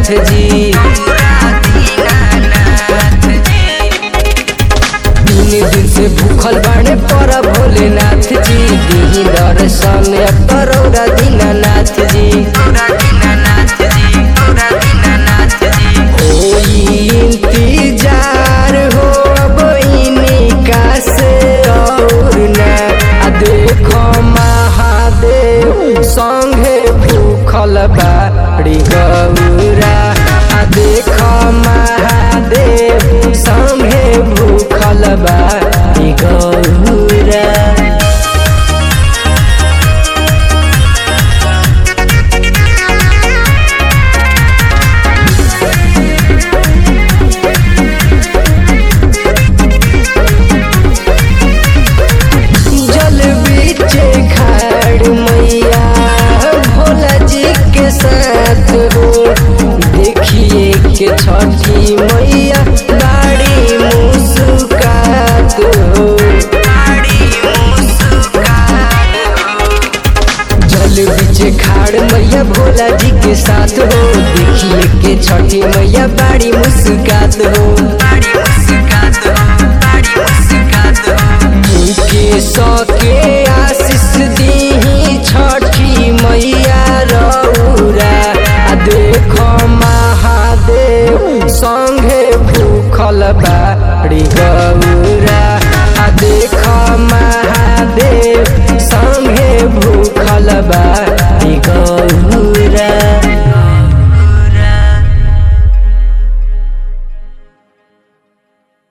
दीनानाथ जी तीन दिन से भूखल बाड़े पर भोलेनाथ जी दीही दर्शन अब करौरा दीनानाथ जी होई इंतजार हो अब इनका से और ना आ देखो महादेव संगे भूखल बाड़ी गौरा आ देखो महादेव संगे भूखल बाड़ी गौरा जल बीचे खाड़ मैया भोला जी के साथ हो देखिए के छठी मैया बाड़ी मुस्कात हो जल बीचे खाड़ मैया भोला जी के साथ हो देखिए के छठी मैया बाड़ी मुस्कात हो के सके आशीष दीही छठी मैया रौरा आ देख महादेव संगे भूखल बाड़ी गौरा आ देख महादेव संगे भूखल